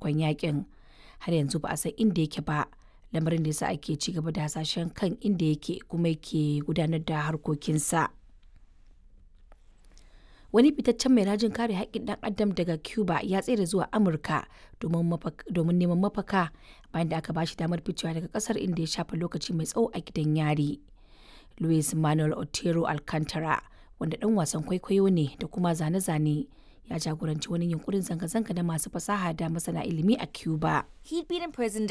farkon yakin har yanzu ba a san inda yake ba lamarin da yasa ake ci gaba da hasashen kan inda yake kuma yake gudanar da harkokinsa wani fitaccen mai rajin kare haƙƙin ɗan adam daga cuba ya tsere zuwa amurka domin neman mafaka bayan da aka bashi damar ficewa daga ƙasar inda ya shafa lokaci mai tsawo a gidan yari luis manuel otero alcantara wanda ɗan wasan kwaikwayo ne da kuma zane-zane ya jagoranci wani yunkurin zanga-zanga na masu fasaha da masana ilimi a Cuba. He'd been imprisoned